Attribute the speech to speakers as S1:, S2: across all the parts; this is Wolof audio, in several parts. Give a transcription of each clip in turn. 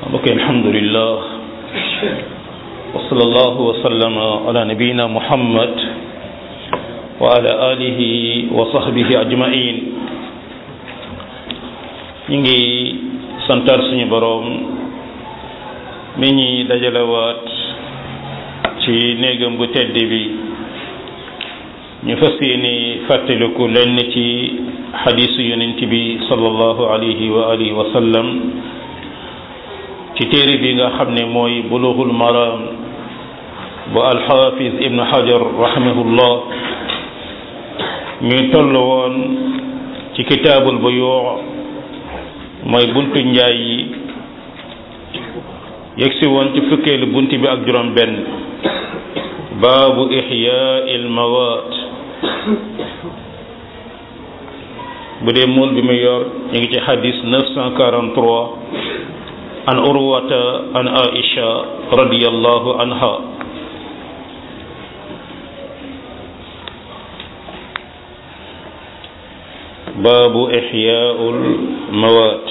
S1: mbokk alhamdulillah wa sallallahu wa sallama ala nabiyina muhammad wa ala alihi wa sahbihi ajmain ñu ngi santar suñu boroom mi ñi dajalewaat ci néegam bu tedd bi ñu fas yéene fàttaliku lenn ci xadiisu yonent bi sallallahu alayhi wa alihi wa sallam ci téere bi nga xam ne mooy bulughul maram bu alxaafis ibn hajar rahimahullah ñuy toll woon ci kitaabul buyuu mooy buntu njaay yi yegsi woon ci fukkeelu bunt bi ak juróom benn baabu ixyaa il mawaat bu dee mool bi mu yor ñu ngi ci xadis 943 an urwata an aisha radiyallahu anha baabu ixyaa'ul mawaat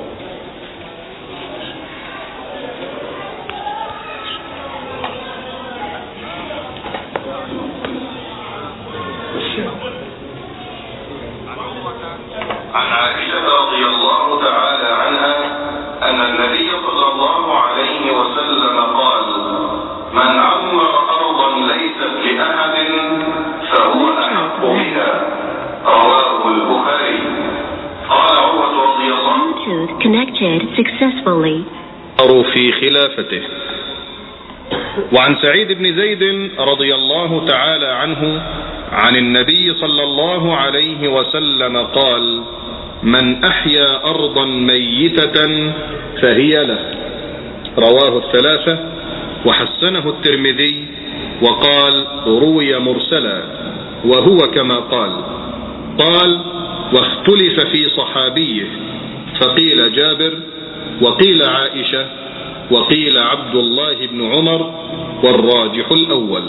S2: عن عائشة رضي الله تعالى عنها أن النبي صلى الله عليه وسلم قال من عمر أرضا ليست لأحد فهو أحق بها رواه البخاري قال عروة رضي الله
S3: Bluetooth connected successfully.
S4: في خلافته وعن سعيد بن زيد رضي الله تعالى عنه عن النبي صلى الله عليه وسلم قال من أحيا أرضا ميتة فهي له رواه الثلاثة وحسنه الترمذي وقال روي مرسلا وهو كما قال قال واختلف في صحابيه فقيل جابر وقيل عائشة وقيل عبد الله بن عمر والراجح الأول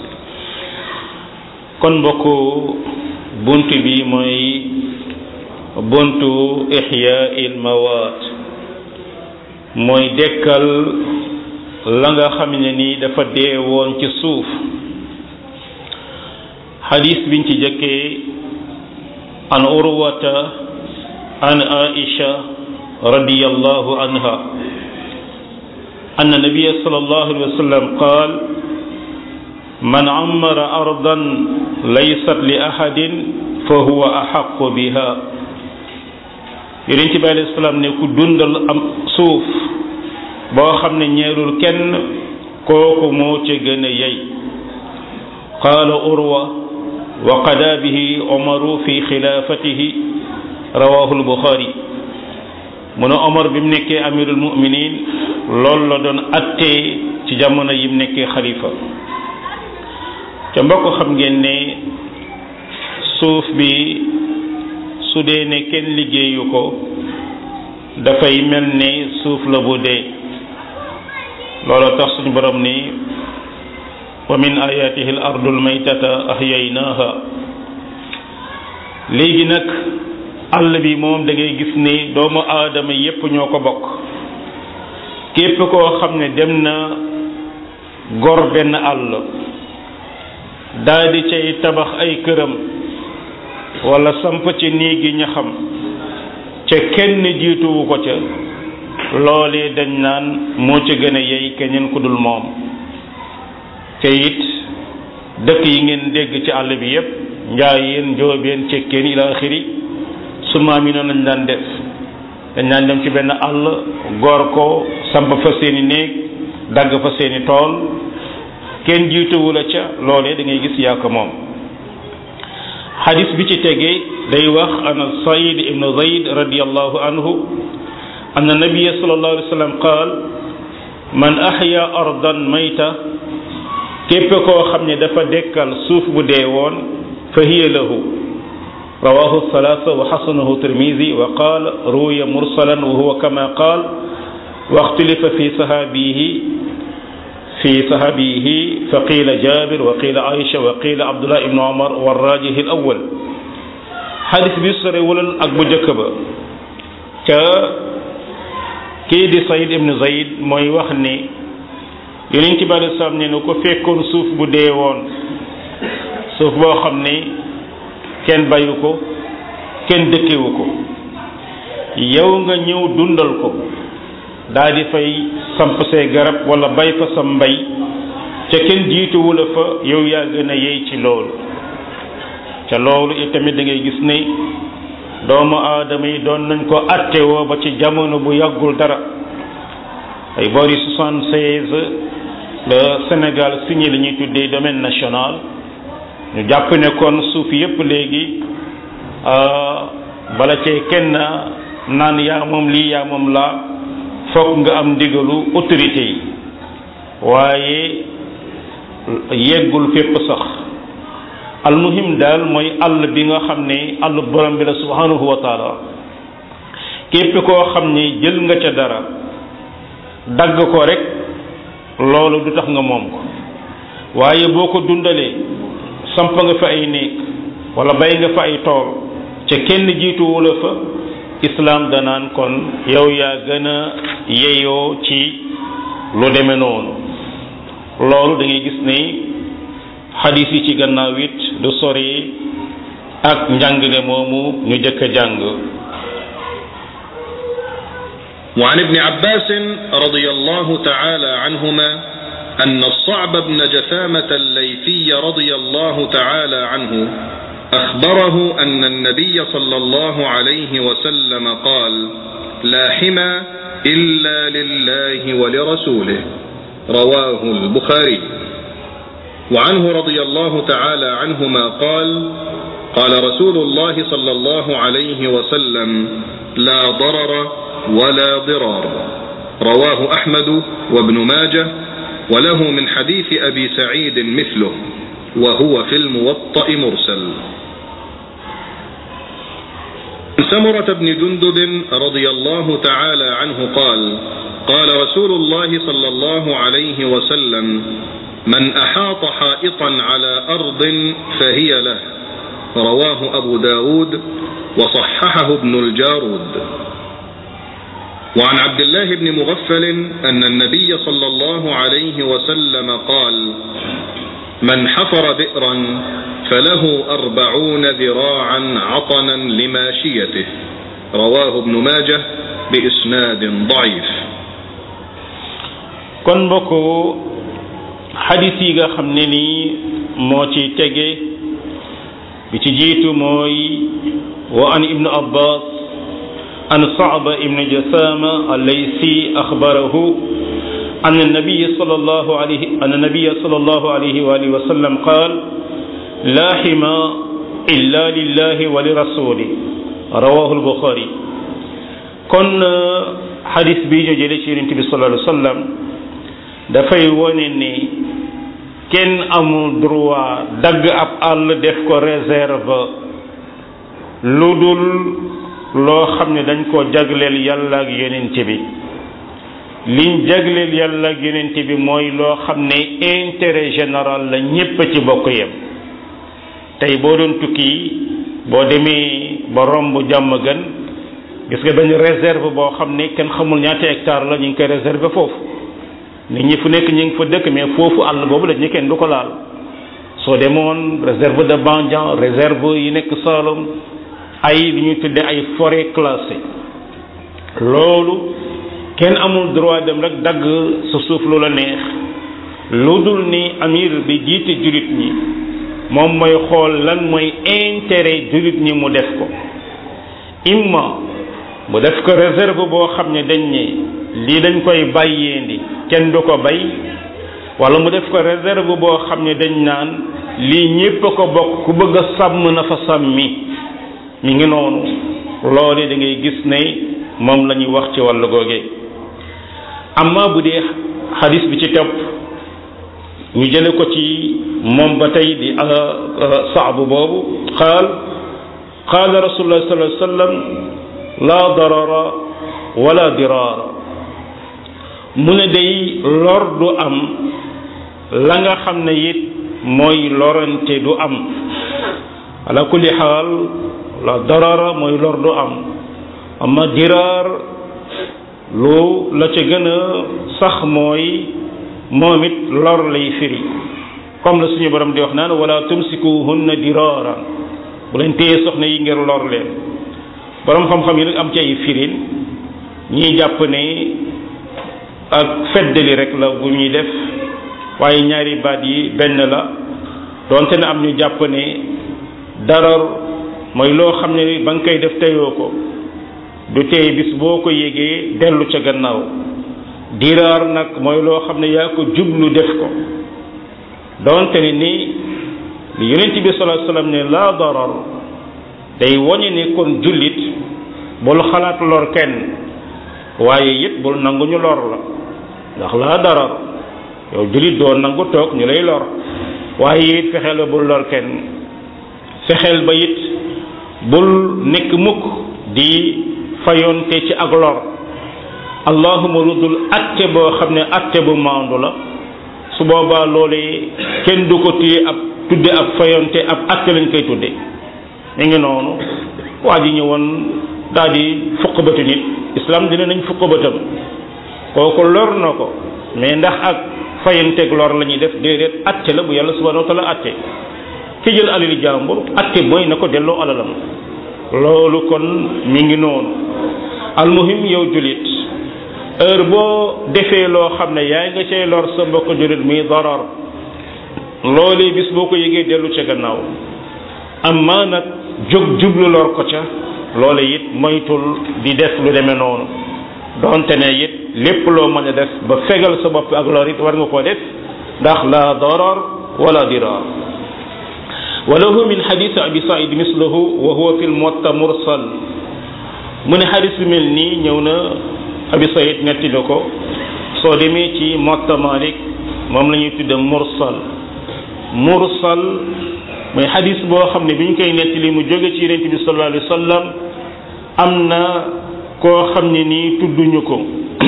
S1: kon mbokku bunt bi mooy buntu ixyaa'il mawaat mooy dekkal la nga xam ne ni dafa dee woon ci suuf xadis biñ ci jëkkee an urwata an aisha radiyallahu anha أن النبي صلى الله عليه وسلم قال من عمر أرضا ليست لأحد فهو أحق بها yonent bi alayhi salaam ne ku dundal am suuf boo xam ne ñeerul kenn kooku moo ca gën a yey qaala urwa wa qadaa bihi omaru fi xilaafatihi rawahu lbuxaari mu ne omar bi mu nekkee amirul muminin loolu la doon attee ci jamono yi mu nekkee xalifa ca mbokk xam ngeen ne suuf bi su dee ne kenn liggéeyu ko dafay mel ne suuf la bu dee loolu tax suñu borom ni wa min ayatihi al ardu al maytata ahyaynaha léegi nag àll bi moom da ngay gis ne doomu aadama yépp ñoo ko bokk képp koo xam ne dem na gor benn àll daldi cay tabax ay këram wala samp ci néegi ñaxam ca kenn jiituwu ko ca loolee dañ naan moo ca gën a yey keneen ku dul moom ca it dëkk yi ngeen dégg ci àll bi yépp njaayeen njoobeen cekkeen ila axiri su maam yi noonu lañ daan def dañ daan dem ci benn àll goor ko samp fa seeni néeg dagg fa seeni tool kenn jiituwu la ca loolee da ngay gis yaa ko moom xadis bi ci tegee day wax ana said ibnu zayd radiallahu anhu anna nabiya sallallahu alayhi wa sallam qaal man ahya ardan mayta képp koo xam ne dafa dekkal suuf bu dee woon fa hiya lahu rawahu thalatha wa xasanahu tirmidi wa qaal ruya mursalan wa huwa kama qaal واختلف في صحابيه في صحابيه فقيل جابر وقيل عائشة وقيل عبد الله بن عمر والراجح الأول حديث بيسر ولن أكبر جكبا تا kii di Saïd ibn Zayd mooy wax ni yonent bi alei salaam ne ko fekkoon suuf bu dee woon suuf boo xam ne kenn bayu ko kenn dëkkewu ko yow nga ñëw dundal ko daa di fay samp say garab wala bay fa sa mbay ca kenn jiituwu la fa yow yaa gën a yey ci loolu ca loolu itamit da ngay gis ne doomu aadama yi doon nañ ko attewoo ba ci jamono bu yàggul dara ay boori soixante seize le Sénégal signé li ñuy tuddee domaine national ñu jàpp ne kon suuf yépp léegi bala cee kenn naan yaa moom lii yaa moom laa fokk nga am ndigalu autorité yi waaye yeggul fépp sax almuhim daal mooy àll bi nga xam ne àll borom bi la subhanahu wa taala képp koo xam ne jël nga ca dara dagg ko rek loolu du tax nga moom ko waaye boo ko dundalee samp nga fa ay néeg wala bay nga fa ay tool ca kenn jiituwu la fa islaam danaan kon yow yaa gën a yeyoo ci lu demee noonu loolu da ngay gis ne xadis yi ci gannaaw it du sori ak njàngale moomu ñu jëkk a jàng
S4: وعن ابن عباس رضي الله تعالى عنهما أن الصعب بن جثامة الليثي رضي الله تعالى عنه أخبره أن النبي صلى الله عليه وسلم قال لا حمى إلا لله ولرسوله رواه البخاري وعنه رضي الله تعالى عنهما قال قال رسول الله صلى الله عليه وسلم لا ضرر ولا ضرار رواه أحمد وابن ماجه وله من حديث أبي سعيد مثله وهو في الموطأ مرسل سمرة بن جندب رضي الله تعالى عنه قال قال رسول الله صلى الله عليه وسلم من أحاط حائطا على أرض فهي له رواه أبو داود وصححه ابن الجارود وعن عبد الله بن مغفل أن النبي صلى الله عليه وسلم قال من حفر بئرا فله أربعون ذراعا عطنا لماشيته رواه ابن ماجه بإسناد ضعيف
S1: kon mbokk xadis yi nga xam ne nii moo ci tege bi ci jiitu mooy wa an ibnu abbas an saaba ibnu jasama allaysi axbarahu أن النبي صلى الله عليه أن النبي صلى الله عليه وآله وسلم قال لا حمى إلا لله ولرسوله رواه البخاري kon xadis bi ñu jëlee ci yonent bi sallallahu alayhi wa sallam dafay wone ni kenn amul droit dagg ab àll def ko réserve lu dul loo xam ne dañ ko jagleel yàlla ak yonent bi liñ jagleel yàlla ak yonent bi mooy loo xam ne intérêt général la ñépp ci bokk yem tey boo doon tukki boo demee ba romb jàmm gën gis nga benn réserve boo xam ne kenn xamul ñaata hectare la ñu ngi koy réserver foofu nit ñi fu nekk ñu ngi fa dëkk mais foofu àll boobu la ñu kenn du ko laal soo demoon réserve de Bandian réserve yi nekk Saloum ay li ñuy tuddee ay forêt classée loolu kenn amul droit dem rek dagg sa suuf lu la neex lu dul ni amir bi jiite jullit ñi moom mooy xool lan mooy intérêt jullit ñi mu def ko imma mu def ko réserve boo xam ne dañ ne lii dañ koy bàyyeendi kenn du ko bay wala mu def ko réserve boo xam ne dañ naan lii ñépp a ko bokk ku bëgg a sàmm na fa sàmmi mi ngi noonu loolu da ngay gis ne moom la ñuy wax ci wàllu googe amma bu dee xadis bi ci topp ñu jële ko ci moom ba tey di saabu boobu qaal qaala rasulullah sallallahu alayhi wa sallam la darara wala diraara mu ne day lor du am la nga xam ne it mooy lorante du am ala kulli xaal la darara mooy lor du am amma diraar lu la ca gën a sax mooy moom it lor lay firi comme la suñu borom di wax naan wala tumsikuhunna diraaran bu leen téye soxna yi ngir lor leen borom xam-xam yi nag am ci ay firin ñiy jàpp ne ak feddali rek la bu ñuy def waaye ñaari baat yi benn la doonte ne am ñu jàpp ne darar mooy loo xam ne ba nga koy def teyoo ko du tey bis boo ko yégee dellu ca gannaaw diraar nag mooy loo xam ne yaa ko jublu def ko doonte ne ni li yonent bi sallallahu alayhi wasallam ne laa darar day woñe ne kon jullit bul xalaat lor kenn waaye it bul nangu ñu lor la ndax laa darar yow jullit doo nangu toog ñu lay lor waaye it fexeel ba bul lor kenn fexeel ba it bul nekk mukk di fayonte ci ak lor allahuma lu dul atte boo xam ne atte bu maandu la su boobaa loolee kenn du ko téye ab tudde ab fayonte ab atte lañ koy tudde mi ngi noonu waa ji ñëwoon daal di fukk bëtu nit islam dina nañ fukk bëtam kooku lor na ko mais ndax ak fayanteeg lor la ñuy def déedéet atte la bu yàlla subhanahu wa taala atte ki jël alali jàmbur atte mooy na ko delloo alalam loolu kon mi ngi noonu almuhim yow julit heure boo defee loo xam ne yaa nga cay lor sa mbokk julit muy darar loolee bis boo ko yëgee dellu ca gannaaw amma nag jóg jublu lor ko ca loole it moytul di def lu demee noonu donte ne it lépp loo mën a def ba fegal sa bopp ak lor it war nga koo def ndax la darar wala dirar وله من حديث أبي سعيد مثله وهو في الموطا مرسل من حديث ملني نيونا أبي سعيد نتلوكو سو ديمي تي موطا مالك موم لا تود مرسل مرسل mooy xadis boo xam ne bi ñu koy nettali mu jóge ci yonent bi sallallahu alayhi wa sallam am na koo xam ne nii tudduñu ko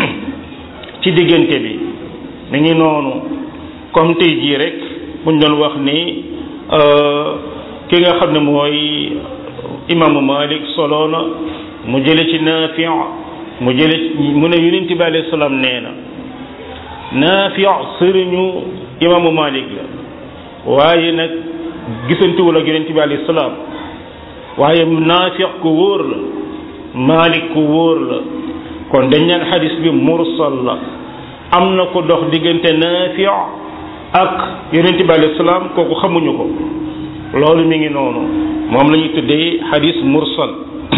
S1: ci diggante bi mi ngi noonu comme tey jii rek buñ doon wax ni ki nga xam ne mooy imaamu Malik solo na mu jële ci Naafi mu jële mu ne yonent bi alayhi salaam nee na Naafi sëriñu imaamu Malik la waaye nag gisantuwul ak yonent bi alayhi salaam waaye Naafi ku wóor la Malik ku wóor la kon dañ naan xadis bi mursal la am na ko dox diggante Naafi ak yonent bi alayhi salaam kooku xamuñu ko loolu mi ngi noonu moom la ñuy tuddee xadis mursal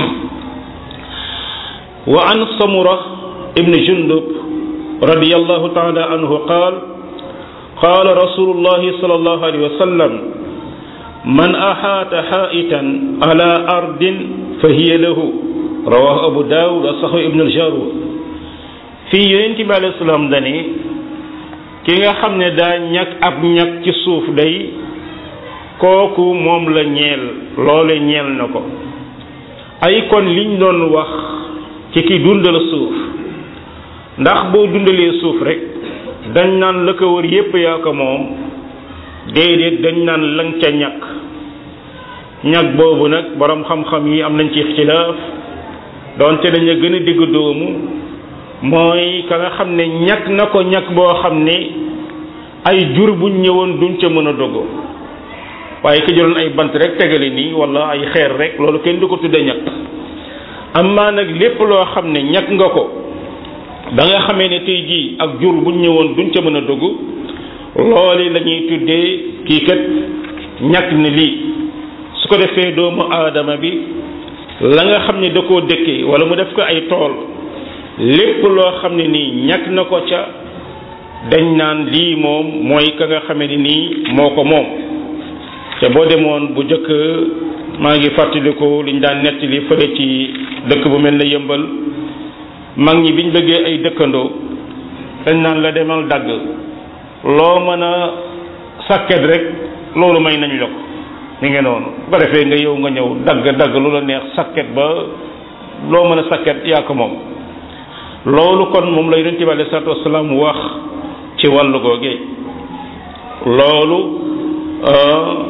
S1: wa an samura ibn jundub radiyallahu taala anhu qaal قال رسول الله صلى الله عليه وسلم من أحاط حائطا على أرض فهي له رواه أبو داود وصحيح ابن الجارود في يونتي عليه السلام داني ki nga xam ne daa ñag ab ñag ci suuf day kooku moom la ñeel loole ñeel na ko ay kon liñ doon wax ci ki dundal suuf ndax boo dundalee suuf rek dañ naan la ko wër yépp yaa ko moom déedéet dañ naan lang ca ñag ñag boobu nag borom xam-xam yi am nañ ci ixtilaaf donte dañu gën a digg doomu mooy ka nga xam ne ñag na ko ñag boo xam ne ay jur buñ ñëwoon duñ ca mën a dogo waaye ki jëloon ay bant rek tegale nii wala ay xeer rek loolu kenn du ko tudde ñag amaa nag lépp loo xam ne ñag nga ko da nga xamee ne tey jii ak jur buñ ñëwoon duñ ca mën a dogu loolu la ñuy tuddee kii kat ñag ne lii su ko defee doomu aadama bi la nga xam ne da koo dëkkee wala mu def ko ay tool lépp loo xam ne nii ñàkk na ko ca dañ naan lii moom mooy ka nga xamee ni nii moo ko moom te boo demoon bu jëkk maa ngi fàttaliku liñ daan nettali fële ci dëkk bu mel ne yëmbal mag ñi biñ bëggee ay dëkkandoo dañ naan la demal dagg loo mën a sàkket rek loolu may nañ la ko mi ngi noonu bu ko defee nga yow nga ñëw dagg dagg lu la neex sàkket ba loo mën a sàkket yaa ko moom loolu kon moom la yonente bi alayhi salaatu wasalaam wax ci wàllu googee loolu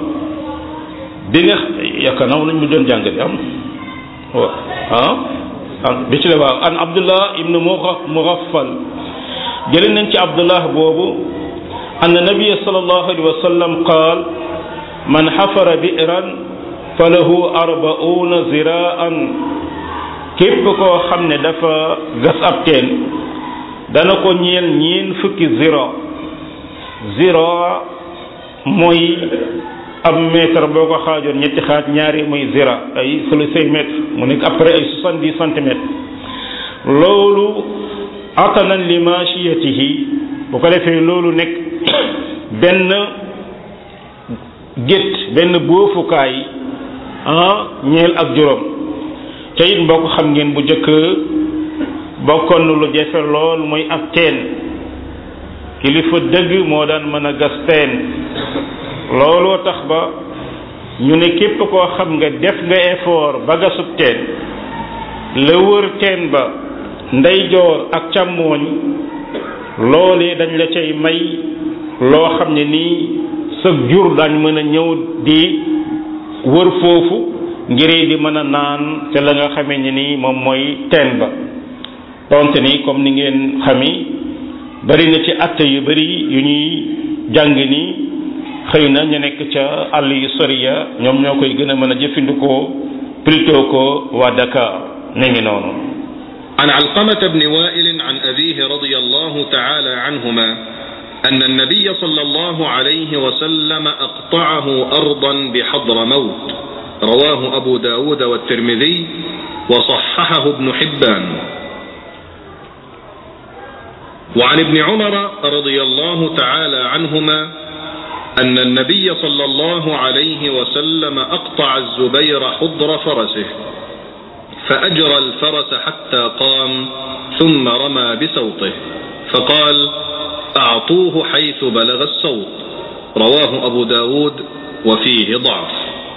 S1: bi nga yaakaar naa nañ mu doon jàng di am waaw ah bi ci la waaw an abdullah ibn mughaffal jëlee nañ ci abdullah boobu أن النبي صلى الله عليه وسلم قال من حفر بئرا فله أربعون زراعا képp koo xam ne dafa gas ab teen dana ko ñeel ñeen fukki zira zira mooy ab mètre boo ko xaajoon ñetti xaaj ñaari muy zira ay sulusay mètre mu nekk après ay soixante dix centimètres loolu atanan li machiyatihi bu ko defee loolu nekk benn gétt benn boofukaay ah ñeel ak juróom te it mbokk xam ngeen bu njëkk bokkoon na lu jafe lool muy ab teen kilifa dëgg moo daan mën a gas teen looloo tax ba ñu ne képp koo xam nga def nga effort ba gasub teen la wër teen ba ndeyjoor ak càmmooñ loolee dañ la cay may loo xam ne nii sa jur dañ mën a ñëw di wër foofu ngir di mën a naan te la nga xamee ne nii moom mooy teen ba donte ni comme ni ngeen xami bari na ci atte yu bari yu ñuy jàng ni xëy na ñu nekk ca àll yu sori ya ñoom ñoo koy gën a mën a jëfandikoo plutôt ko waa Dakar ne ngi noonu
S4: عن علقمة بن وائل عن أبيه رضي الله تعالى عنهما أن النبي صلى الله عليه وسلم أقطعه أرضا بحضر موت رواه أبو داود والترمذي وصححه ابن حبان وعن ابن عمر رضي الله تعالى عنهما أن النبي صلى الله عليه وسلم أقطع الزبير حضر فرسه فأجرى الفرس حتى قام ثم رمى بسوطه فقال أعطوه حيث بلغ الصوت رواه أبو داود وفيه ضعف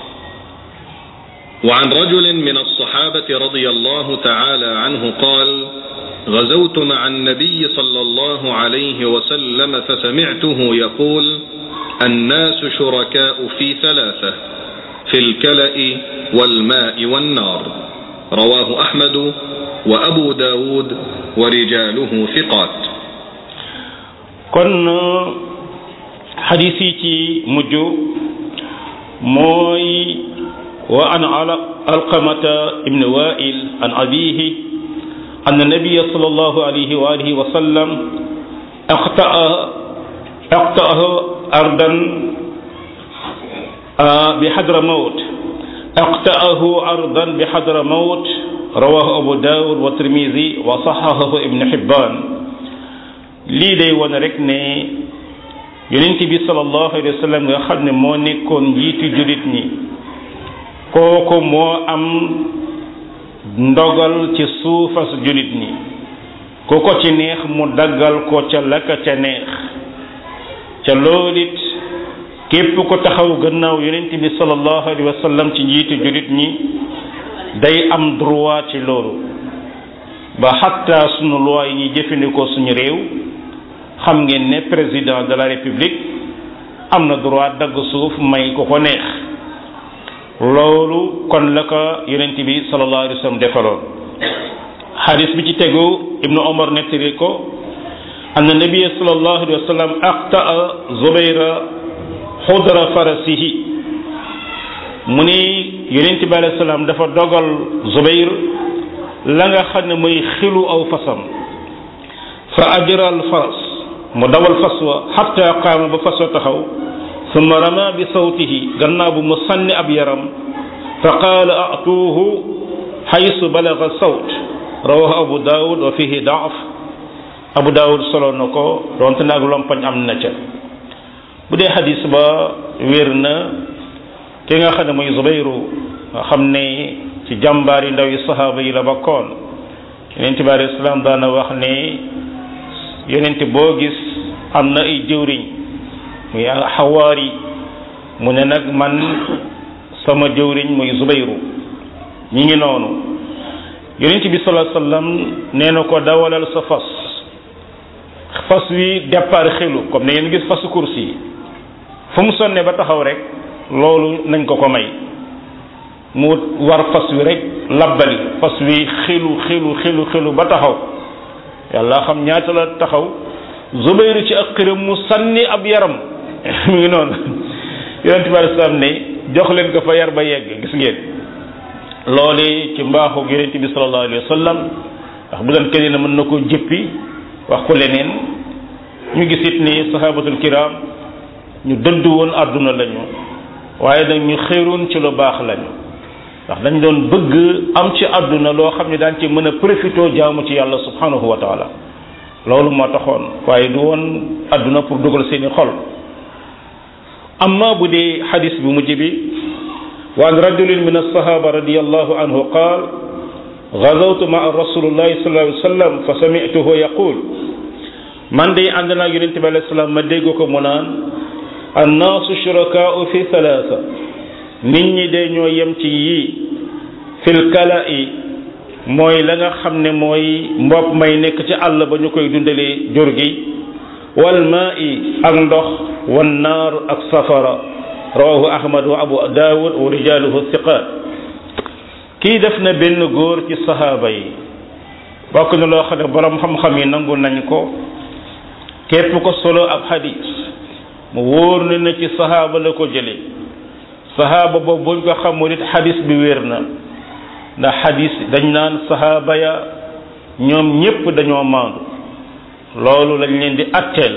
S4: وعن رجل من الصحابة رضي الله تعالى عنه قال غزوت مع النبي صلى الله عليه وسلم فسمعته يقول الناس شركاء في ثلاثة في الكلأ والماء والنار رواه أحمد وأبو داود ورجاله ثقات
S1: kon xadis yi ci mujj mooy wa an alqamata ibn wa'il an abihi أن النبي صلى الله عليه وآله وسلم أقطع أقطعه أرضا بحضر موت أقطعه أرضا بحضر موت رواه أبو داود والترمذي وصححه ابن حبان lii day wane rek ne yonent bi sallallahu alayhi wa sallam nga xam ne moo nekkoon njiitu jullit ñi kooku moo am ndogal ci suufas jullit ñi ku ko ci neex mu daggal ko ca la ka ca neex ca loolu it képp ko taxaw gannaaw yonent bi sallallahu alayhi wa sallam ci njiitu jullit ñi day am droit ci loolu ba xatta sunu loi yi ñuy jëfandikoo suñu réew xam ngeen ne président de la république am na droit dagg suuf may ko ko neex loolu kon la ko yonent bi sallallahu alayhi wa sallam defaloon xadis bi ci tegu ibnu omar nettali ko أن النبي صلى الله عليه وسلم أقطع زبير حضر فرسه mu ni yonent bi alayhi salaam dafa dogal Zubayr la nga xam ne muy xilu aw fasam fa ajral faras mu dawal fas wa xatta qaama ba fas wa taxaw summa rama bi sawtihi gannaaw bu mu sànni ab yaram fa qaala atuuhu xaysu balaga sawt rawahu abu daawud wa fihi daaf abu daawud solo na ko donte nag lompañ am na ca bu dee xadis ba wér na ki nga xam ne mooy zubayru nga xam ne ci jàmbaar yi ndaw yi sahaaba yi la bokkoon yonent bi alayhi salaam daana wax ne yonent boo gis am na ay jëwriñ muy xawaari mu ne nag man sama jëwriñ muy zubayru ñi ngi noonu yonent bi salaa sallam nee na ko dawalal sa fas fas wi départ xelu comme ne ngeen gis fasu course yi fu mu sonne ba taxaw rek loolu nañ ko ko may mu war fas wi rek labbali fas wi xilu xilu xilu xilu ba taxaw yàlla xam ñaata la taxaw zubayru ci ak xiram mu sànni ab yaram mu ngi noonu yonente bi alei salaam ne jox leen ko fa yar ba yegg gis ngeen loole ci mbaaxu yonente bi sallallahu alayhi wa sallam ndax bu doon keneen mën na ko jëppi wax ko leneen ñu gis it ni sahabatul kiram ñu dëdd woon àdduna lañu waaye nag ñu xéeroon ci lu baax lañu ndax dañ doon bëgg am ci àdduna loo xam ne daan ci mën a profité jaamu ci yàlla subhanahu wa taala loolu moo taxoon waaye du woon àdduna pour dugal seeni xol amma bu dee xadis bi mujj bi wa an rajulin min alsahaba radiallahu anhu qaal gazawtu maa rasulillahi sallallahu alayhi wa sallam fa samituhu yaqul man de ànd naa yonente bi alayhi salaam ma dégg ko mu naan annaasu shurakaau fi thalaatha nit ñi de ñoo yem ci yii fil kala'i mooy la nga xam ne mooy mbopp may nekk ci àll ba ñu koy dundalee jur gi wal maa'i ak ndox wan naar ak safara rawahu ahmad wa abu daawud wa rijaaluhu thiqat kii def na benn góor ci sahaaba yi bokk na loo xam ne borom xam-xam yi nangu nañ ko képp ko solo ab hadis mu wóor na ne ci sahaaba la ko jële sahaaba boobu buñ ko xamul it hadis bi wér na ndax hadis dañ naan sahaaba ya ñoom ñépp dañoo maandu loolu lañ leen di atteel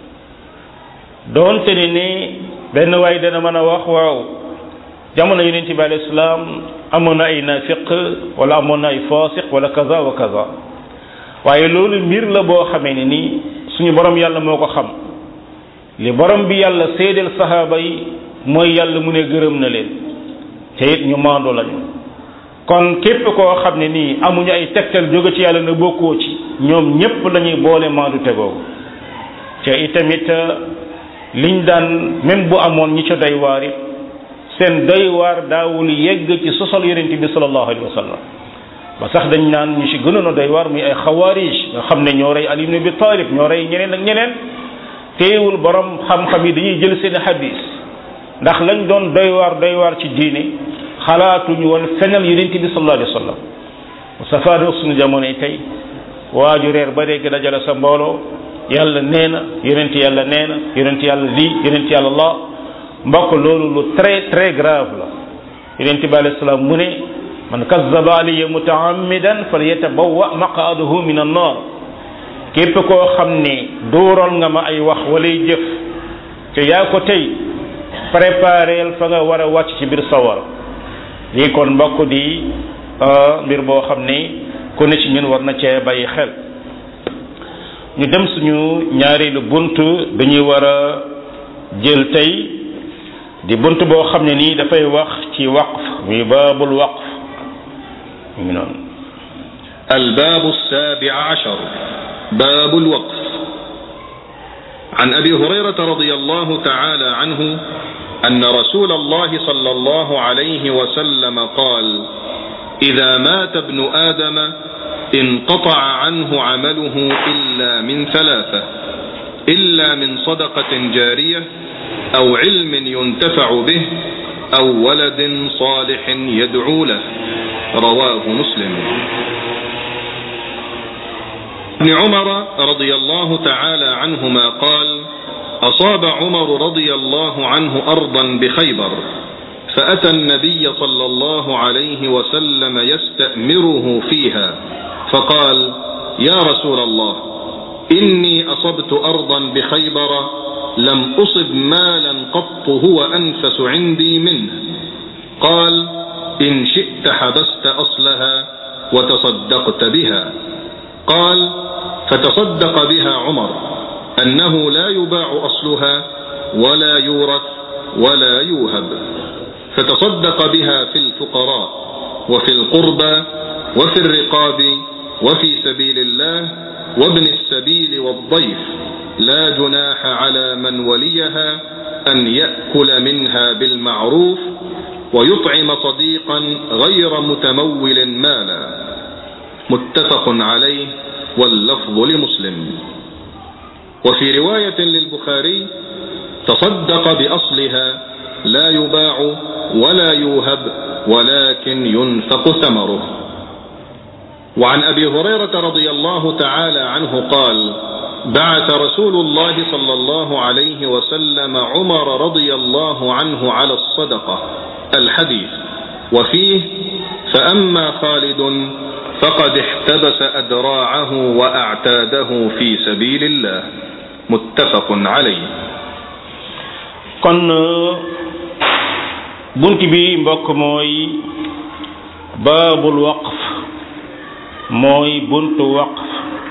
S1: doonte ni ni benn waay dana mën a wax waaw jamono yonente bi alayhi salaam amoon na ay nafiq wala amoon na ay fasiq wala kaza wa kaza waaye loolu mbir la boo xamee ne ni suñu borom yàlla moo ko xam li borom bi yàlla seedeel sahaaba yi mooy yàlla mu ne gërëm na leen te it ñu maandu lañu kon képp koo xam ne nii amuñu ay tegtal jóge ci yàlla na bokkoo ci ñoom ñépp lañuy boole maandu tegoogu te itamit liñ daan même bu amoon ñi ca doy waar it seen doy waar daawul yegg ci sosal yonente bi sallallahu alayhi wa sallam ba sax dañ naan ñu ci gënoon a doy waar muy ay xawaarij nga xam ne ñoo rey Ali ibn Abi Talib ñoo rey ñeneen ak ñeneen teewul borom xam-xam yi dañuy jël seen hadis ndax lañ doon doy waar doy waar ci diine xalaatuñu woon fenal yonente bi sallallahu alayhi wa sallam safaanoog suñu jamono yi tey waaju reer ba dégg dajale sa mbooloo yàlla nee na yonent yàlla nee na yonent yàlla lii yonent yàlla la mbokk loolu lu très très grave la yonent bi alayhi salaam mu ne man kazzaba alayya mutaammidan falyatabawwa maqaadahu min annar képp koo xam ne dóoral nga ma ay wax walay jëf te yaa ko tey prépareel fa nga war a wàcc ci biir sawar lii kon mbokk di mbir boo xam ne ku ne ci ñun war na cee bàyyi xel ñu dem suñu ñaareelu bunt dañuy war a jël tey di bunt boo xam ne nii dafay wax ci waqf muy baabul waqf mu ngi noonu
S4: الباب السابع عشر باب الوقف عن ابي هريره رضي الله تعالى عنه ان رسول الله صلى الله عليه وسلم قال اذا مات ابن ادم انقطع عنه عمله الا من ثلاثه الا من صدقه جاريه او علم ينتفع به او ولد صالح يدعو له رواه مسلم ابن عمر رضي الله تعالى عنهما قال اصاب عمر رضي الله عنه ارضا بخيبر فاتى النبي صلى الله عليه وسلم يستامره فيها فقال يا رسول الله اني اصبت ارضا بخيبر لم اصب مالا قط هو انفس عندي منه قال ان شئت حبست اصلها وتصدقت بها قال فتصدق بها عمر انه لا يباع اصلها ولا يورث ولا يوهب فتصدق بها في الفقراء وفي القربى وفي الرقاب وفي سبيل الله وابن السبيل والضيف لا جناح على من وليها ان ياكل منها بالمعروف ويطعم صديقا غير متمول مالا متفق عليه واللفظ لمسلم وفي روايه للبخاري تصدق باصلها لا يباع ولا يوهب ولكن ينفق ثمره وعن ابي هريره رضي الله تعالى عنه قال بعث رسول الله صلى الله عليه وسلم عمر رضي الله عنه على الصدقه الحديث وفيه فاما خالد فقد احتبس ادراعه واعتاده في سبيل الله متفق عليه
S1: kon bunt bi mbokk mooy baabul waqf mooy buntu waqf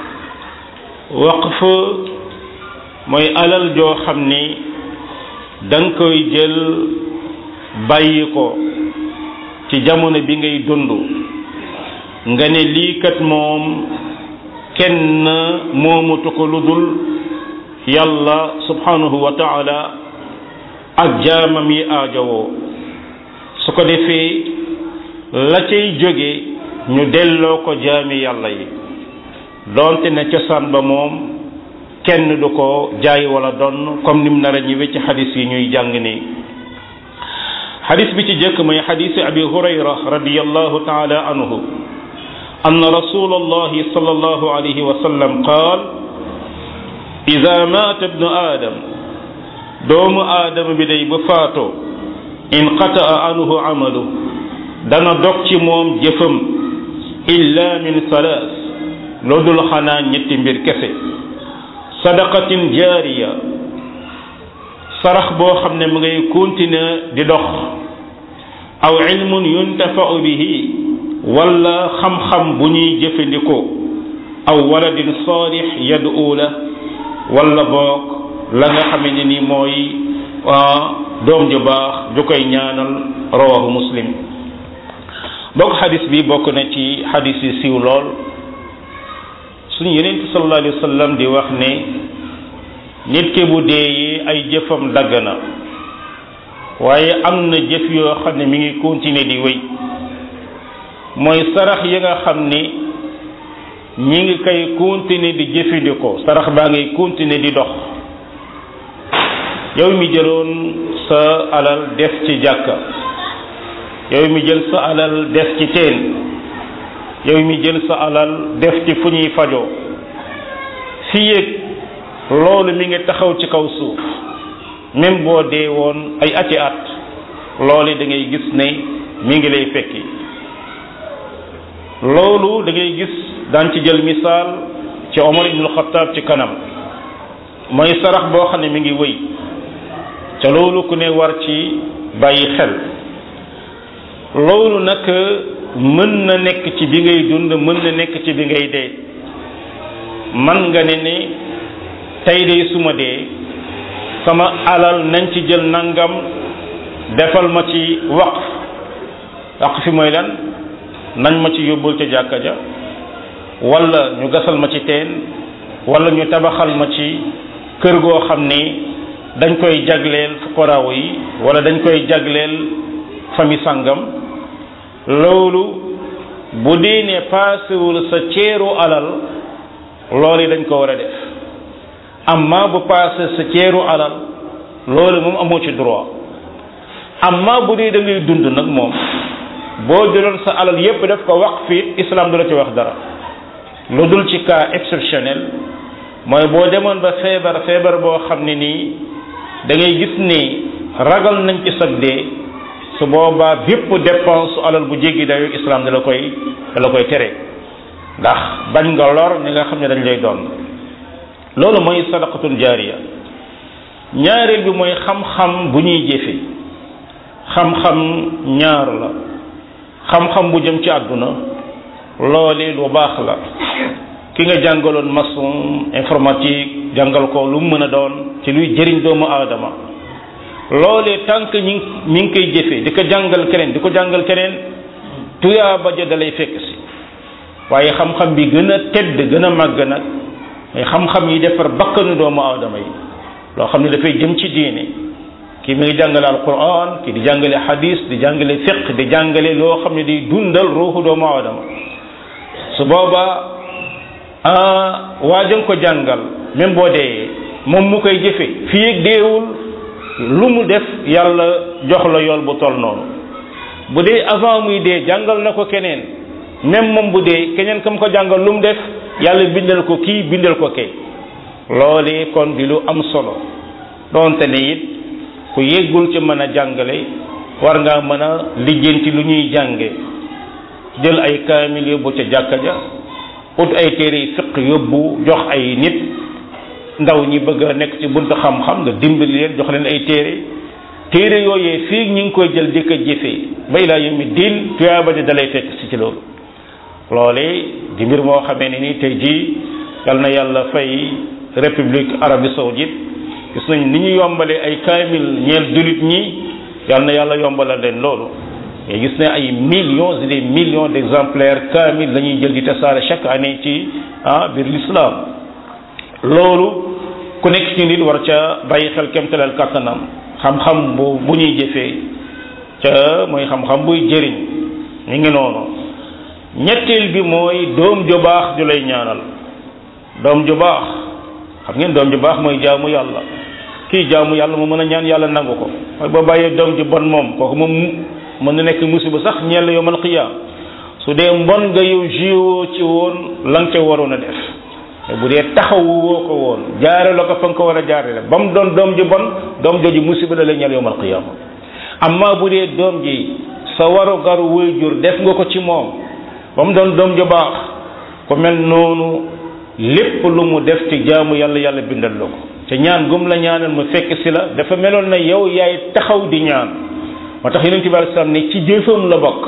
S1: waqf mooy alal joo xam ni danga koy jël bàyyi ko ci jamono bi ngay dund nga ne lii kat moom kenn moomatu ko lu dul yàlla subhanahu wa taala ak jaamam yi aajowoo su ko defee la cay jóge ñu delloo ko jaami yàlla yi doonte ne cosaan ba moom kenn du ko jaay wala donn comme nim nar a ñëwee ci xadis yi ñuy jàng nii xadis bi ci jëkk mooy xadisi abi hurayra radiallahu taala anhu أن رسول الله صلى الله عليه وسلم قال إذا مات ابن آدم دوم آدم بدي بفاتو انقطع عنه عمله دنا دوك موم جفم إلا من ثلاث لودل خنا نيتي مبير كسي صدقة جارية sarax boo xam ne mu ngay continuer di dox aw ilmun yuntafau bihi wala xam-xam bu ñuy jëfandikoo aw waladin saalix yad'u la wala boog la nga xame ne ni mooy doom ju baax ju koy ñaanal rawahu muslim bokk xadis bi bokk na ci xadis yi siiw lool suñu yeneen sallallahu alayhi wa sallam di wax ne nit ki bu deeyee ay jëfam dagg na waaye am na jëf yoo xam ne mi ngi continuer di wéy mooy sarax yi nga xam ni ñi ngi koy continuer di jëfandikoo sarax baa ngay continuer di dox yow mi jëloon sa alal def ci jàkka yow mi jël sa alal def ci teen yow mi jël sa alal def ci fu ñuy fajoo fi yéeg loolu mi ngi taxaw ci kaw suuf même boo dee woon ay ati at loolu da ngay gis ne mi ngi lay fekki loolu da ngay gis daan ci jël misaal ci Omar ibnul Xattaab ci kanam mooy sarax boo xam ne mi ngi wëy ca loolu ku ne war ci bàyyi xel loolu nag mën na nekk ci bi ngay dund mën na nekk ci bi ngay dee man nga ne ne tey de suma dee sama alal nañ ci jël nangam defal ma ci waqf waqf fi mooy lan nañ ma ci yóbbul ca jàkka ja wala ñu gasal ma ci teen wala ñu tabaxal ma ci kër goo xam ni dañ koy jagleel fuqaraaw yi wala dañ koy jagleel famille sangam loolu bu dee ne paasewul sa ceeru alal loolu dañ ko war a def amma bu paase sa ceeru alal loolu moom amoo ci droit amma bu dee da ngay dund nag moom boo jëloon sa alal yépp def ko waqf it islam du la ci wax dara lu dul ci cas exceptionnel mooy boo demoon ba feebar feebar boo xam ne nii da ngay gis ni ragal nañ ci sag dee su boobaa bépp dépense su alal bu jéggi dayo islam da la koy da la koy tere ndax bañ nga lor ñi nga xam ne dañ lay doon loolu mooy sadaqatul jaariya ñaareel bi mooy xam-xam bu ñuy jëfe xam-xam ñaar la xam-xam bu jëm ci àdduna loole lu baax la ki nga jàngaloon maçon informatique jàngal ko lu mu mën a doon ci luy jëriñ doomu aadama loolee tànk ñi mi ngi koy jëfee di ko jàngal keneen di ko jàngal keneen tuyaa ba ja dalay fekk si waaye xam-xam bi gën a tedd gën a màgg nag mais xam-xam yi defar bakkanu doomu aadama yi loo xam ne dafay jëm ci diine kii mi ngi jàngale alquran kii di jàngale hadis di jàngale fiq di jàngale loo xam ne di dundal ruuxu doomu aadama su boobaa waa jëng ko jàngal même boo dee moom mu koy jëfe fii ak deewul lu mu def yàlla jox la yool bu toll noonu bu dee avant muy dee jàngal na ko keneen même moom bu dee keneen kam ko jàngal lu mu def yàlla bindal ko kii bindal ko kay loolee kon di lu am solo donte ne it ku yeggul ci mën a jàngale war ngaa mën a lijjanti lu ñuy jànge jël ay kaamil yóbbu ca jàkka ja ut ay téere yi fiq yóbbu jox ay nit ndaw ñi bëgg a nekk ci buntu xam-xam nga dimbali leen jox leen ay téere téere yooyee fii ñu ngi koy jël di ko jëfee bay laa yëmi diin tuyaaba di dalay fekk si ci loolu loolee di mbir moo xamee ne ni tey jii yal na yàlla fay république arabie saoudite gis nañ ni ñu yombalee ay kaamil ñeel julit ñi yal na yàlla yombalal leen loolu mais gis ne ay millions et des millions d'exemplaires kaamil la ñuy jël di tasaare chaque année ci ah biir l'islam loolu ku nekk ci nit war ca bàyyi xel kemtalal kàttanam xam-xam bu bu ñuy jëfee ca mooy xam-xam buy jëriñ ñu ngi noonu ñetteel bi mooy doom ju baax ju lay ñaanal doom ju baax xam ngeen doom ju baax mooy jaamu yàlla kii jaamu yàlla mu mën a ñaan yàlla nangu ko mooy boo bàyyee doom ju bon moom kooku moom mën na nekk musiba sax ñeel la yowmal qiyaam su dee mbon nga yow jiwoo ci woon la nga ca waroon a def bu dee taxawu woo ko woon jaare la ko fa nga ko war a jaare ba mu doon doom ji bon doom jooju musiba la lay ñeel yowmal qiyaama amma bu dee doom ji sa waru garu waajur def nga ko ci moom ba mu doon doom ju baax ku mel noonu lépp lu mu def ci jaamu yàlla yàlla bindal la ko te ñaan gum la ñaanal mu fekk si la dafa meloon na yow yaay taxaw di ñaan moo tax yonent bi alei salaam ne ci jëfam la bokk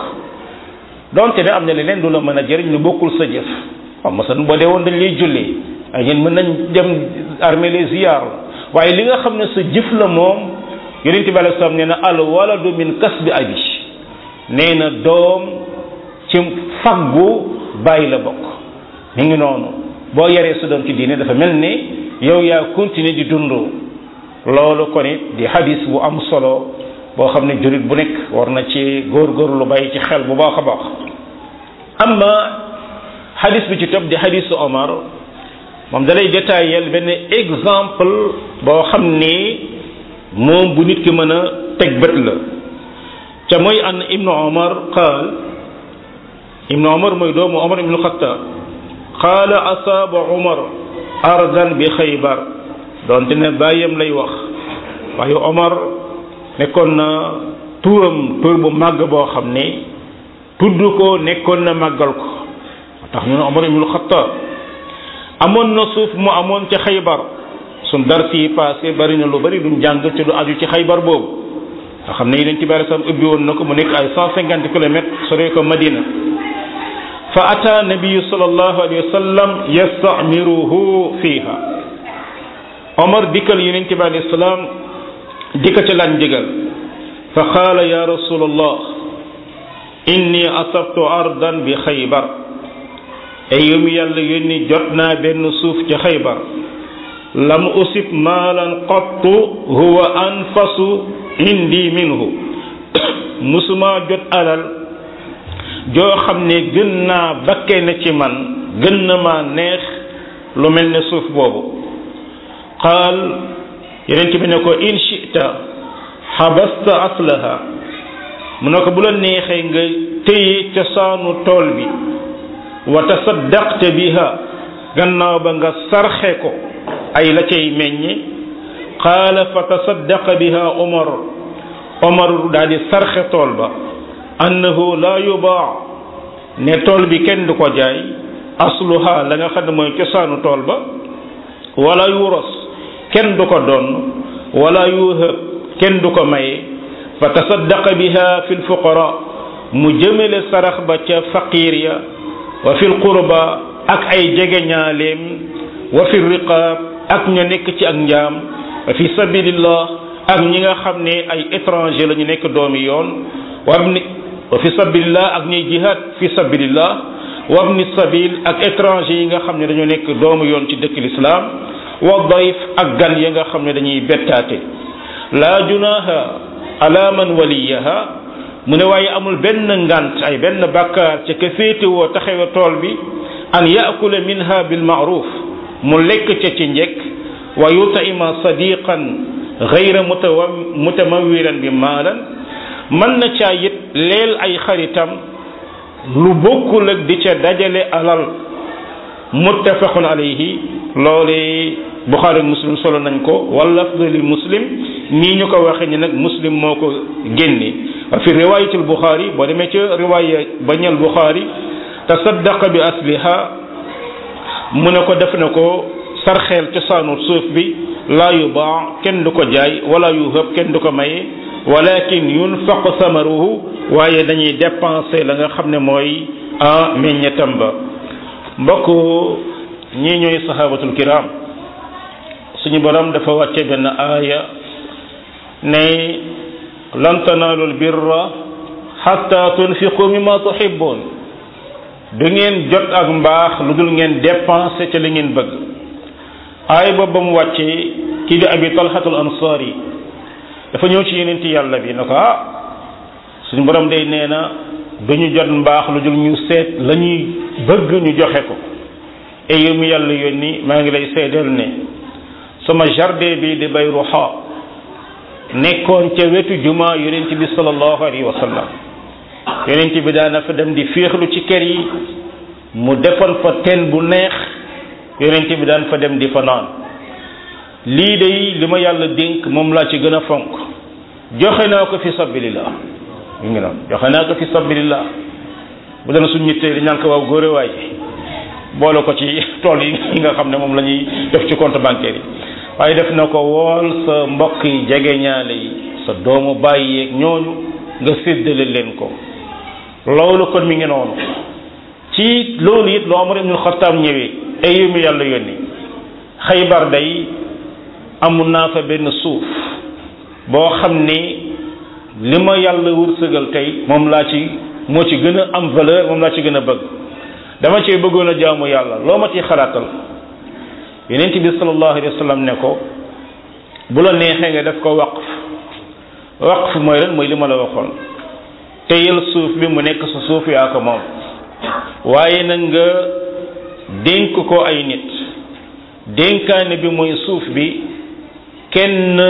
S1: donte ne am na leneen du la mën a jëriñ lu bokkul sa jëf waaw masalan boo dee woon dañ lay julli ay ñeen mën nañ dem armée les ziyaar waaye li nga xam ne sa jëf la moom yonent bi alei salaam nee na al waladu min kasbi abi nee na doom ci faggu bàyyi la bokk mi ngi noonu boo yaree sa doom ci diine dafa mel ni yow yaa continuer di dund loolu kon it di hadis bu am solo boo xam ne jurit bu nekk war na ci góorgóorlu bàyyi ci xel bu baax a baax amma hadis bi ci topp di hadisu Omar moom dalay détaillé benn exemple boo xam ni moom bu nit ki mën a teg bët la ca mooy an ibnu Omar qaal ibnu Omar mooy doomu Omar ibnu Xattaab qaala asaaba Omar ardan bi xaybar doonte ne bàyyam lay wax waaye Omar nekkoon na turam tur bu màgg boo xam ne tudd ko nekkoon na màggal ko tax ñu ne Omar ibnul Xattaab amoon na suuf mu amoon ci xaybar suñ dar si passé bari na lu bari duñ jàng ci lu aju ci xaybar boobu nga xam ne yeneen ci bari sam ubbi woon na ko mu nekk ay cent cinquante kilomètres sore ko Madina fa ata nabiyu sallallahu alayhi wa sallam yastamiruhu fiha Omar dikkal yeneen ci bari salaam dikka ca laaj ndigal fa qaala ya rasulallah inni asabtu ardan bi xaybar ay yow mi yàlla yónni jot naa benn suuf ci xaybar lam usib maalan qattu huwa anfasu indi minhu musuma jot alal joo xam ne gën naa bakkee na ci man gën na ma neex lu mel ne suuf boobu qaal yeneen bi ne ko in shita xabasta aslaha mu ne ko bu la neexee nga téye cosaanu tool bi wa tasaddaqte biha gannaaw ba nga sarxe ko ay la cay meññe qaala fa tasaddaqa biha omar omar daal di sarxe tool ba annahu la yubaa ne tool bi kenn du ko jaay asluha la nga xam ne mooy cosaanu tool ba wala yuros kenn du ko doon wala yuhab kenn du ko maye fa tasaddaqa biha fi lfuqara mu jëmale sarax ba ca faqir ya wa fi lqurba ak ay jegeñaaleem wa fi riqaab ak ña nekk ci ak njaam wa fi sabilillah ak ñi nga xam ne ay étranger la ñu nekk doomi yoon wabni wa fi sabilillah ak ñuy jihad fi sabilillah wabni sabil ak étranger yi nga xam ne dañoo nekk doomu yoon ci dëkk l'islam wa dayf ak gan ya nga xam ne dañuy bettaate laa junaha ala man waliyaha mu ne waaye amul benn ngant ay benn bàkkaar ca ka féetewoo taxawe tool bi an yaakula minha bil maaruf mu lekk ca ci njekk wa yutaima sadiqan gayra mutawa mutamawiran bi maalan mën na caa it leel ay xaritam lu bokkul ak di ca dajale alal muttafaqun alayhi loole buxaari muslim solo nañ ko wala afdali muslim nii ñu ko waxee ni nag muslim moo ko génne fi riwayatul buxaari boo demee ca riwaya ba ñal buxaari tasaddaqa bi asliha mu ne ko def na ko sarxeel cosaanu suuf bi laa yubaa kenn du ko jaay wala yuhab kenn du ko maye walakin yunfaq samaruhu waaye dañuy dépenser la nga xam ne mooy en meññetam ba mbokk ñii ñooy sahabatul kiram suñu borom dafa wàcce benn aaya ne lan tanaalul birra xatta tunfiqu mimma tuhibbun du ngeen jot ak mbaax lu dul ngeen dépenser ca li ngeen bëgg aaya boobu ba mu wàccee kii di abi talhatul ansari dafa ñëw ci yeneen yàlla bi ne ko ah suñu borom day nee na du ñu jot mbaax lu dul ñu seet la ñuy bëgg ñu joxe ko et yow mi yàlla yónni maa ngi lay seedeel ne sama jardin bi di bay ruxa nekkoon ca wetu juma yonent bi sallallahu alayhi wa sallam yonent bi daana fa dem di féexlu ci kër yi mu defoon fa teen bu neex yonent bi daan fa dem di fa naan lii day li ma yàlla dénk moom laa ci gën a fonk joxe naa ko fi sabilillah ñu ngi noonu joxe naa ko fi sabilillah bu dana suñ ñittee di ñaan ko waaw góore waay boole ko ci tool yi nga xam ne moom la ñuy def ci compte bancaire yi waaye def na ko wool sa mbokk yi jege ñaale yi sa doomu bàyyi yeeg ñooñu nga séddale leen ko loolu kon mi ngi noonu ci loolu it lu Omar ibnul Xattaab ñëwee ay yu mu yàlla yónni xaybar day amul naa fa benn suuf boo xam ni li ma yàlla wërsëgal tey moom laa ci moo ci gën a am valeur moom laa ci gën a bëgg dama cee bëggoon a jaamu yàlla loo ma ci xalaatal yonent bi sallallahu alayhi wa sallam ne ko bu la neexee nga def ko waqf waqf mooy lan mooy li ma la waxoon teyal suuf bi mu nekk sa suuf yaa ko moom waaye nag nga dénk ko ay nit dénkaane bi mooy suuf bi kenn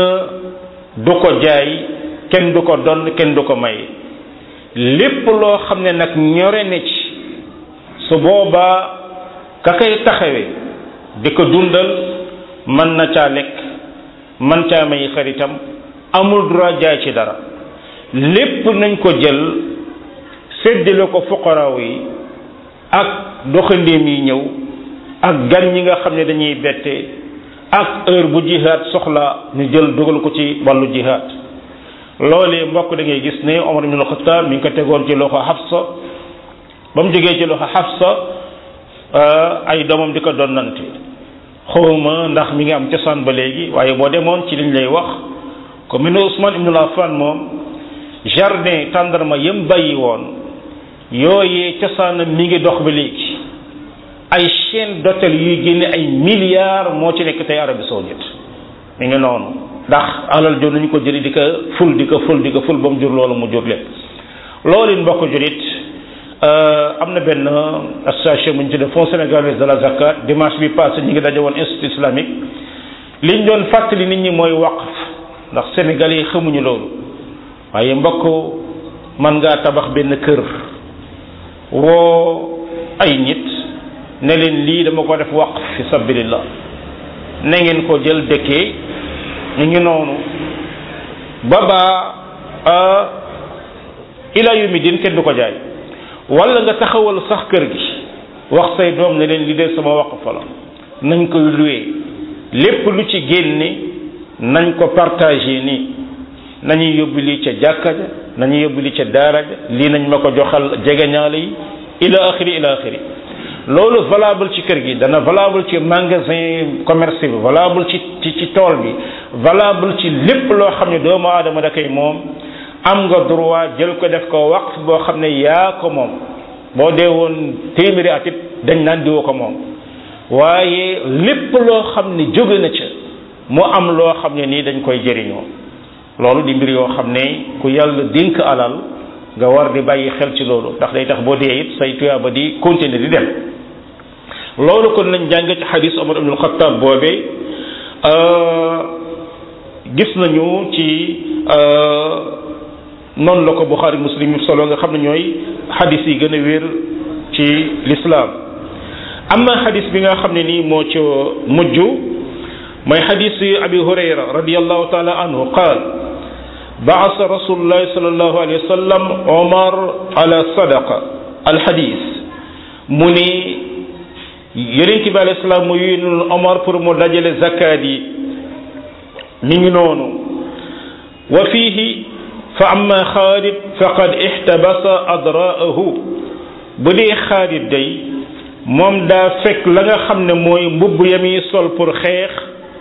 S1: du ko jaay kenn du ko donn kenn du ko may lépp loo xam ne nag ñore ne ci su boobaa ka koy taxawe di ko dundal mën na caa lekk mën caa may xaritam amul droit jaay ci dara lépp nañ ko jël séddale ko fuqaraaw yi ak doxandéem yi ñëw ak gan ñi nga xam ne dañuy bette ak heure bu jihaad soxla ñu jël dugal ko ci wàllu jihaad loolee mbokk da ngay gis ne Omar ibn al-Khattab mi ngi ko tegoon ci loxo Hafsa ba mu jógee ci loxo Hafsa ay doomam di ko donnante xawma ndax mi ngi am cosaan ba léegi waaye boo demoon ci liñ lay wax ko mel ne Ousmane ibn Affan moom jardin tàndarma yëm bàyyi woon yooyee cosaanam mi ngi dox ba léegi ay chaîne d'hôtel yuy génne ay milliards moo ci nekk tey Arabie saoudite mi ngi noonu ndax alal jo nañu ko jëli di ko ful di ko ful di ko ful ba mu jur loolu mu jur lépp loolu it mbokk julit am na benn association bu ñu tuddee fonds sénégalais de la zakat dimanche bi passé ñu ngi daje woon institut islamique liñ doon fàttali nit ñi mooy waqf ndax sénégalais yi xamuñu loolu waaye mbokk man ngaa tabax benn kër woo ay nit ne leen lii dama ko def waqf fi sabilillah na ngeen ko jël dëkkee ñu ngi noonu baba ila yumi din kenn du ko jaay wala nga taxawal sax kër gi wax say doom ne leen li dee sama waqf la nañ koy loué lépp lu ci génne nañ ko partagé nii nañuy yóbbu lii ca jàkka ja nañuy yóbbu lii ca daara ja lii nañ ma ko joxal jegeñaale yi ila axiri ila axiri loolu valable ci kër gi dana valable ci magasin commerce bi valable ci ci ci tool bi valable ci lépp loo xam ne doomu aadama da koy moom am nga droit jël ko def ko waqf boo xam ne yaa ko moom boo dee woon téeméeri at it dañ naan diwa ko moom waaye lépp loo xam ne jóge na ca mu am loo xam ne nii dañ koy jëriñoo loolu di mbir yoo xam ne ku yàlla dénk alal nga war di bàyyi xel ci loolu ndax day tax boo dee it say tuyaaba di continuer di dem loolu kon lañ jàng ci xadis Omar ibn al-Khattab boobee gis nañu ci noonu la ko Buxaari Muslim yi solo nga xam ne ñooy xadis yi gën a wér ci lislaam amma xadis bi nga xam ne nii moo ca mujj mooy xadis abi hurayra radiallahu taala anhu qaal baasa rasulullahi salallahu alayhi wa sallam omar ala sadaqa alxadis mu ni yonent bi alayhi salaam mu yónnul omar pour mu dajale zakaat yi mi ngi noonu wa fiihi fa amma xaalid faqad ixtabasa adraahu bu dee xaalid day moom daa fekk la nga xam ne mooy mbubb ya muy sol pour xeex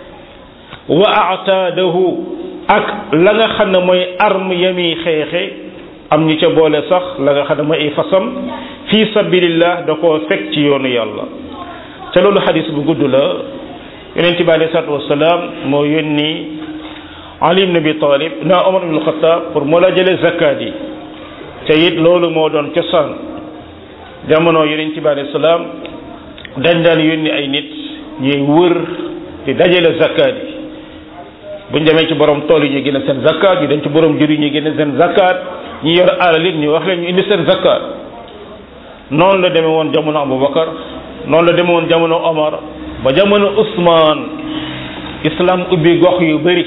S1: wa ataadahu ak la nga xam ne mooy arme ya muy xeexe am ñu ca boole sax la nga xam ne mooy ay fasam fi sabilillah da koo fekk ci yoonu yàlla te loolu xadis bu gudd la yonent bi alayhi salaatu wasalaam moo yónni Ali ibn Abi Talib na Omar ibn Khattab pour mu la jële zakat yi te it loolu moo doon cosaan jamono yonent bi alayhi salaam dañ daan yónni ay nit ñuy wër di dajale zakat yi buñ demee ci borom tool yi ñu génne seen zakat ñu dem ci borom jur yi ñu génne seen zakat ñi yor alal it ñu wax leen ñu indi seen zakat noonu la demee woon jamono Abubakar noonu la demee woon jamono Omar ba jamono Ousmane islam ubbi gox yu bëri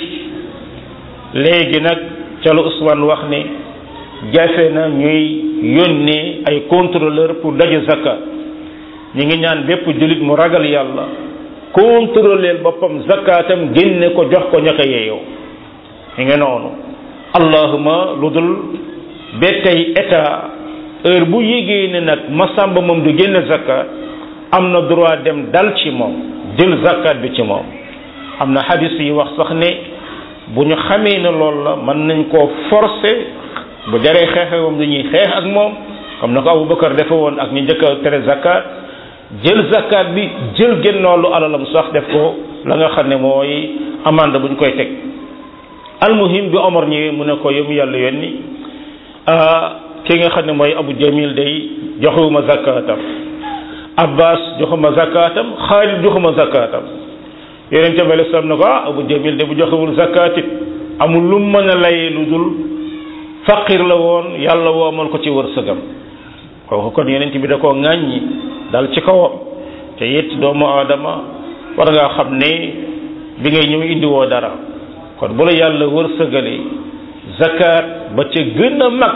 S1: léegi nag ca la Ousmane wax ne jafe na ñuy yónnee ay contrôleur pour daje zakat ñi ngi ñaan bépp jullit mu ragal yàlla contrôler boppam zakatam génne ko jox ko ñaka yeeyoo ñi ngi noonu allahuma lu dul ba tey état heure bu yégee ne nag masamba moom du génne zakat am na droit dem dal ci moom jël zakat bi ci moom am na hadis yi wax sax ne bu ñu xamee ne loolu la mën nañ koo forcer bu jaree xeexe moom dañuy xeex ak moom comme na ko Aboubacar defe woon ak ñu njëkk a tere zakat jël zakat bi jël génnoolu alalam sax def ko la nga xam ne mooy amande bu ñu koy teg almuhim bi Omar ñëwee mu ne ko yow mi yàlla yónni ki nga xam ne mooy Abu Jamil day joxewuma zakatam Abbas joxuma zakatam Xaalid joxuma zakatam yonente bi alei salaam ne ko ah Abu Jamil de bu joxewul zakat it amul lu mën a layee lu dul faqir la woon yàlla woomal ko ci wërsëgam kooku kon yonent bi da koo ŋàññi dal ci kawam te it doomu aadama war ngaa xam ne bi ngay ñëw indiwoo dara kon bu la yàlla wërsëgale zakat ba ca gën a mag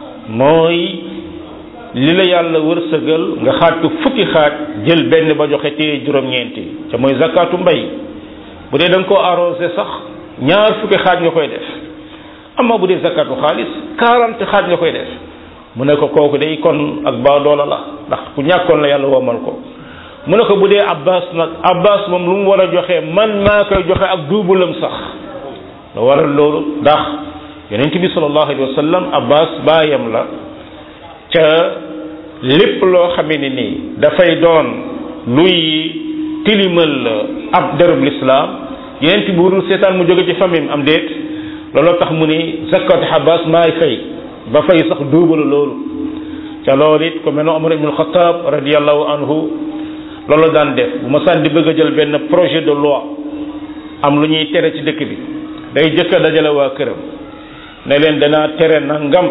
S1: mooy li la yàlla wërsëgal nga xaaj ko fukki xaaj jël benn ba joxe téye juróom-ñeenti te mooy zakatu mbay bu dee da nga koo arrosé sax ñaar fukki xaaj nga koy def amma bu dee zakatu xaalis quarante xaaj nga koy def mu ne ko kooku day kon ak baa doola la ndax ku ñàkkoon la yàlla womal ko mu ne ko bu dee abbas nag abbas moom lu mu war a joxe man maa koy joxe ak duubulam sax lu waral loolu ndax yonent bi sallallahu alayhi wa sallam abbas baayam la ca lépp loo xamee ne nii dafay doon luy tilimal ab derub lislaam yonent bi warul seetaan mu jóge ci famille am déet looloo tax mu ni zakat abbas maay fay ba fay sax duubalu loolu ca loolu it ko mel ne Omar ibn Khattab radiallahu anhu loolu daan def bu ma sànni di bëgg a jël benn projet de loi am lu ñuy tere ci dëkk bi day jëkk a dajale waa këram ne leen danaa tere nangam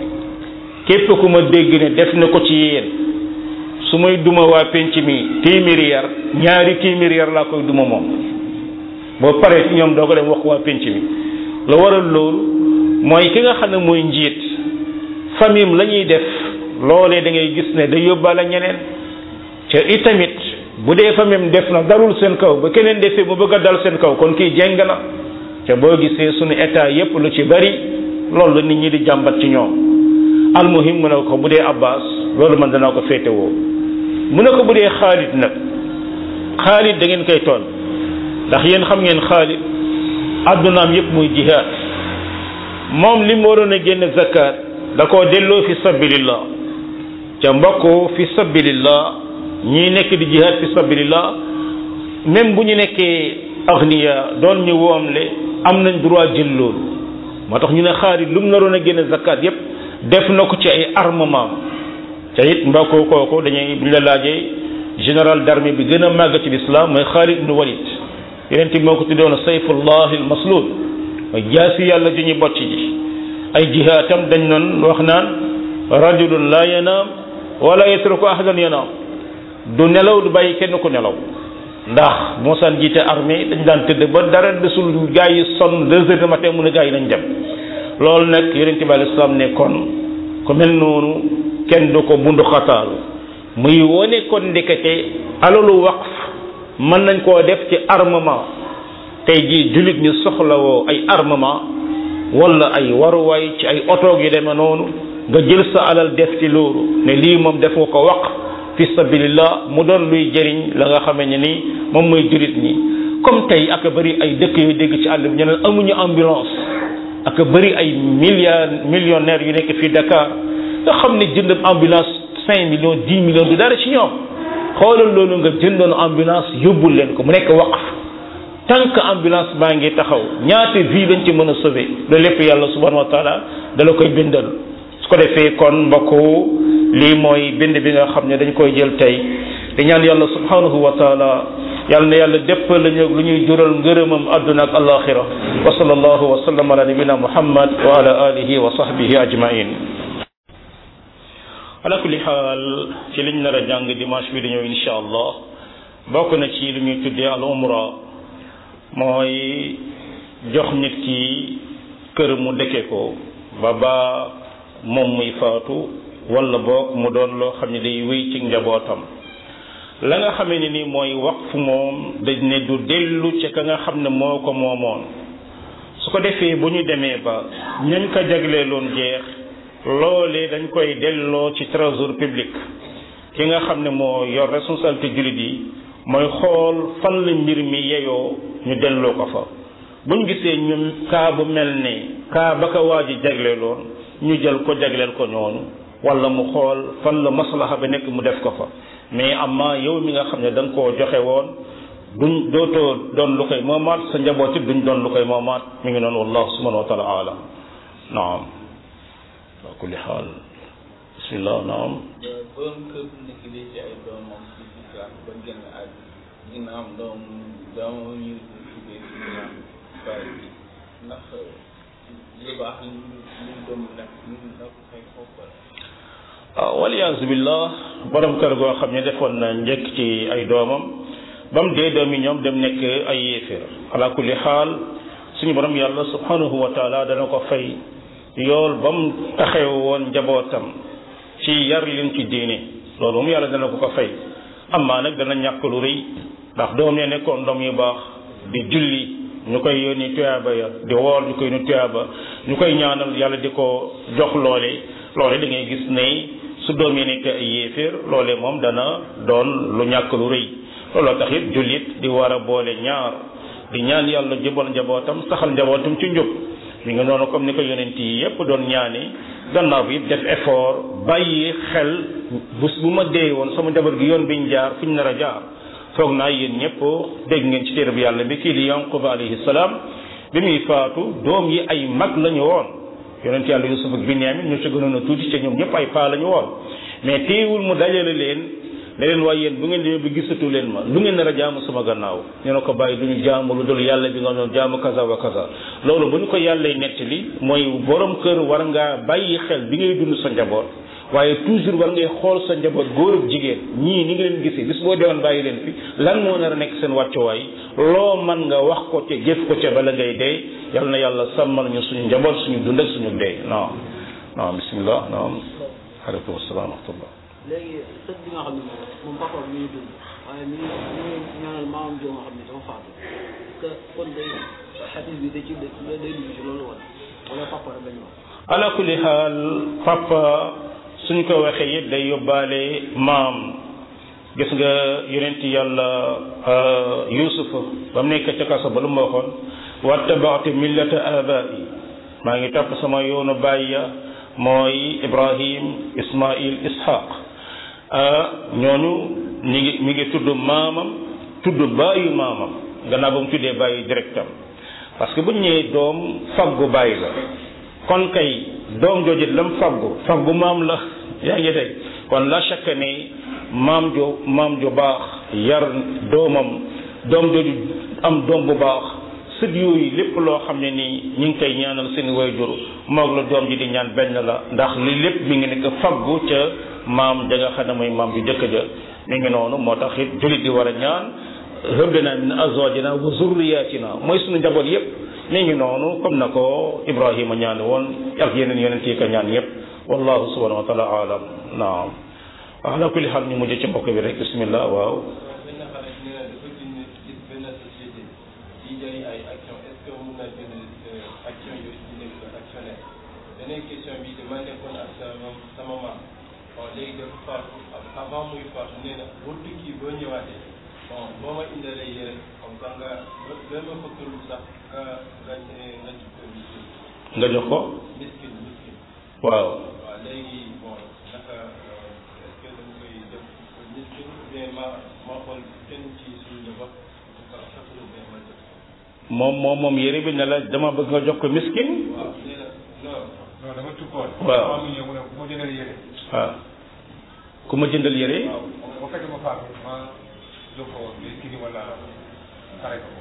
S1: képp ku ma dégg ne def na ko ci yéen su may duma waa penc mi téeméeri yar ñaari téeméeri yar laa koy duma moom boo paree ci ñoom doo ko dem wax waa penc mi la waral loolu mooy ki nga xam ne mooy njiit famille la ñuy def loolee da ngay gis ne day yóbbaale ñeneen ca itamit bu dee famille def na dalul seen kaw ba keneen defee mu bëgg a dal seen kaw kon kii jeng na ca boo gisee suñu état yépp lu ci bari loolu la nit ñi di jàmbat ci ñoom almuhim mu ne ko bu dee abbas loolu man danaa ko féetewoo mu ne ko bu dee xaalit nag xaalit da ngeen koy toon ndax yéen xam ngeen xaalit addunaam yépp muy jihaad moom li mu waroon a génne zakat da koo delloo fi sabilillah ca mbokk fi sabilillah ñi nekk di jihaad fi sabilillah même bu ñu nekkee agniya doon ñu woomle am nañ droit jël loolu moo tax ñu ne xaarit lu mu naroon a génne zakat yépp def na ko ci ay armement te it mbokk kooku dañuy buñ la laajee général d'armée bi gën a màgg ci l'islam mooy Xaalid ibn Walid yeneen ti moo ko tuddoon sayfullah al maslul mooy jaasi yàlla ju ñu bocc ji ay jihaatam dañ doon wax naan rajulun la yanaam wala yatruku ahadan yanaam du nelaw du bàyyi kenn ku nelaw ndax mosaan jiite armée dañ daan tëdd ba dara desul gaa yi sonn deux heures du matin mu ne gaa yi nañ dem loolu nag yonent bi alei salaam ne kon ku mel noonu kenn du ko bundu xataal muy wone kon ndekete alalu waqf mën nañ koo def ci armement tey jii jullit ñu soxlawoo ay armement wala ay waruwaay ci ay otoog yu demee noonu nga jël sa alal def ci loolu ne lii moom def nga ko waqf fi sabilillah mu doon luy jëriñ la nga xamee ne ni moom mooy jullit ñi comme tey ak bëri ay dëkk yu dégg ci àll bi ñu ne amuñu ambulance ak bëri ay milliards millionnaires yu nekk fii Dakar nga xam ne jënd ambulance cinq millions dix millions du dara ci ñoom xoolal loolu nga jëndoon ambulance yóbbul leen ko mu nekk waqf tant que ambulance baa ngi taxaw ñaata vie lañ ci mën a sauver loolu lépp yàlla subhanahu wa taala dala koy bindal su ko defee kon mbokku lii mooy bind bi nga xam ne dañ koy jël tey di ñaan yàlla subhanahu wa taala yàlla na yàlla dépp lañu lu ñuy jural ngërëmam àdduna ak alaxira wa sallallahu wa sallam ala nabina muhammad wa ala alihi wa sahbihi ajmain ala kulli xaal ci liñ nar a jàng dimanche bi di ñëw insha allah bokk na ci lu ñuy tuddee al umra mooy jox nit ki kër mu dëkke ko ba ba moom muy faatu wala boog mu doon loo xam ne day wéy ci njabootam la nga xamee ne ni mooy waqf moom dañ ne du dellu ci ka nga xam ne moo ko moomoon su ko defee bu ñu demee ba ñañ ko jagleeloon jeex loolee dañ koy delloo ci trésor public ki nga xam ne moo yor responsabilité jullit yi mooy xool fan la mbir mi yeyoo ñu delloo ko fa bu ñu gisee ñun kaa bu mel ne kaa ba ko waa ji jagleeloon ñu jël ko jagleel ko ñooñu wala mu xool fan la maslaha ba nekk mu def ko fa mais amma yow mi nga xam ne da nga koo joxe woon duñ dootoo doon lu koy moomaat sa njaboot it duñ doon lu koy moomaat mi ngi noonu wallahu subhanahu wa taala alam naam ala kulli xaal bismillah naam
S5: borom kër bu nekk di ci ay doomam ci islam ba génn ak ginnaaw doom doomam ñu tuddee ci islam bari bi ndax li baax li li doom nekk ñu na ko fay foofu
S1: waaw waliyaasu billah borom kër goo xam ne defoon na njëkk ci ay doomam ba mu dee doom yi ñoom dem nekk ay yéeféer ala kulli xaal suñu borom yàlla subhanahu wa taala dana ko fay yool ba mu taxew woon njabootam ci yar leen ci diine loolu moom yàlla dana ko ko fay amaa nag dana ñàkk lu rëy ndax doom ya nekkoon doom yu baax di julli ñu koy yónni tuyaaba ya di woor ñu koy yónni tuyaaba ñu koy ñaanal yàlla di ko jox loole loole da ngay gis ne su doom yi nekk ay yéeféer loole moom dana doon lu ñàkk lu rëy looloo tax it jullit di war a boole ñaar di ñaan yàlla jubal njabootam saxal njabootam ci njub mi nga noonu comme ni ko yonent yi yépp doon ñaani gannaaw bi def effort bàyyi xel bés bu ma dee woon sama njaboot gi yoon biñ jaar fu ñu nar a jaar foog naa yéen ñëpp dégg ngeen ci téere bi yàlla bi kii di yanquba alayhi salaam bi muy faatu doom yi ay mag la ñu woon yonent yàlla yusuf ak binyamin ñu ci gënoon a tuuti ci ñoom ñëpp ay paa la ñu woon mais teewul mu dajale leen ne leen waaye yéen bu ngeen demee bi gisatu leen ma lu ngeen nar a jaamu sama gannaaw ñu ne ko bàyyi du ñu jaamu lu dul yàlla bi nga doon jaamu kaza wa kaza loolu bu ñu ko yàllay nettali mooy borom kër war ngaa bàyyi xel bi ngay dund sa njaboot waaye toujours war ngay xool sa njaboot góor ak jigéen ñii ni nga leen gisee bis boo deewoon bàyyi leen fi lan moo nar a nekk seen wàccuwaay loo man nga wax ko ca jëf ko ca bala ngay dee yal na yàlla sàmmal ñu suñu njaboot suñu dund ak suñu dee naam naam bismillah naam aleykum salaam wa rahmatullah
S6: léegi sët bi nga xam ne moom papa mi ngi dund waaye mi ngi mi ngi ñaanal maamam joo nga xam ne dafa faatu que kon day xadis bi da ci day dugg ci loolu wala wala papa rek lañu wax
S1: ala kulli xaal papa suñ ko waxee yëpp day yóbbaale maam gis nga yonent yàlla yusufa ba mu nekk ca kaso ba lu mu waxoon wattabaatu millata abai maa ngi topp sama yoonu baay ya mooy ibrahim ismail ishaq ñooñu ñi ngi mi ngi tudd maamam tudd baayu maamam gannaaw ba mu tuddee baayu directam parce que bu ñu ñëwee doom faggu bàyyi la kon kay doom jooju lam faggu faggu maam la yaa ngi dégg kon la chaque ne maam jo maam jo baax yar doomam doom jooju am doom bu baax sët yooyu lépp loo xam ne nii ñu ngi koy ñaanal seen wayjur moog la doom ji di ñaan benn la ndax li lépp mi ngi nekk faggu ca maam ja nga xam ne mooy maam ju jëkk ja mi ngi noonu moo tax it julit di war a ñaan hëblana min azwajina wa zurriyatina mooy suñu njaboot yépp mi ngi noonu comme na ko ibrahima ñaan woon ak yeneen yonent yi ko ñaan yépp wallahu subhanahu wa taala alam naam ala kulli xaal ñu mujj ci mbokk bi rek bismillah waaw
S7: benn xale nee na dafa jënd gis benn société di jaay ay action est ce que mun na jënd action yooyu di nekk actionnaire beneen question bi dama nekkoon ak sama sama maam bon léegi dafa faatu avant muy faatu nee na boo tukki boo ñëwaatee bon boo ma indalee yére comme ça nga ba ma fa tur sax nga nga nga ci ko miskin
S1: nga jox ko
S7: miskin miskin
S1: waaw
S7: waaw léegi bon naka est ce que dañ koy def miskin ou bien ma ma xool kenn ci suñu njaboot dafa rafetlu bien ma def
S1: moom moom moom yére bi ne la dama bëgg nga jox ko miskin
S7: waaw nee na non
S8: non dama tukkoon.
S1: Waaw.
S8: maa ngi ñëw mu ne bu ma jëndal yére.
S1: waaw ku ma jëndal yére
S8: waaw bu fekkee ma faatu ma jox ko mais kii ni wala xare ko.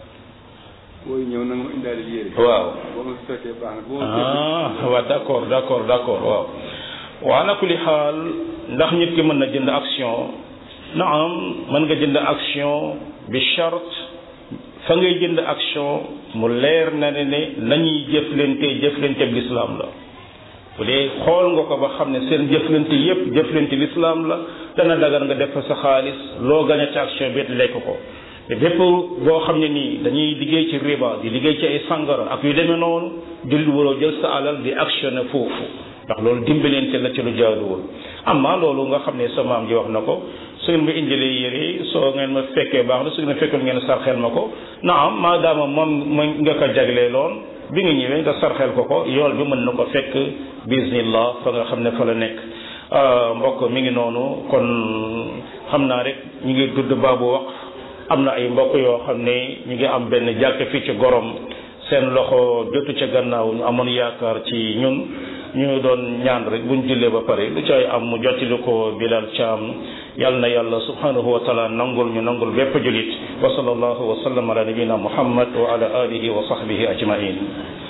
S9: booy ñëw na nga ma indaale yére.
S1: waaw
S9: boo ma fekkee baax na boo ma fekkee.
S1: ah waaw d'accord d'accord d'accord waaw wa ala kulli xaal ndax nit ki mën na jënd action naam mën nga jënd action bi charte fa ngay jënd action mu leer na ne ne nañuy jëflante jëflante bi lislaam la bu dee xool nga ko ba xam ne seen jëflante yépp jëflante lislaam la dana dagar nga def fa sa xaalis loo gañ a ci action bi lekk ko te bépp boo xam ne nii dañuy liggéey ci riba di liggéey ci ay sangara ak yu demee noonu jullit waroo jël sa alal di actionné foofu ndax loolu dimbalante la ci lu jaaduwul amma loolu nga xam ne sa maam ji wax na ko su ngeen ma indilee yére soo ngeen ma fekkee baax na su ngeen ma fekkul ngeen sarxel ma ko naam maadaama moom ma nga ko jaglee loon bi nga ñëwee nga sarxel ko ko yool bi mën na ko fekk bismillah fa nga xam ne fa la nekk mbokk mi ngi noonu kon xam naa rek ñu ngi dudd baabu wax am na ay mbokk yoo xam ne ñu ngi am benn jàkk fii ci gorom seen loxo jotu ca gannaaw ñu amoon yaakaar ci ñun ñu doon ñaan rek buñ jullee ba pare lu cay am mu jottali ko Bilal Thiam yal na yàlla subhanahu wa taala nangul ñu nangul bépp julit wa sallallahu wa sallam ala nabina muhammad wa ala alihi wa sahbihi ajmain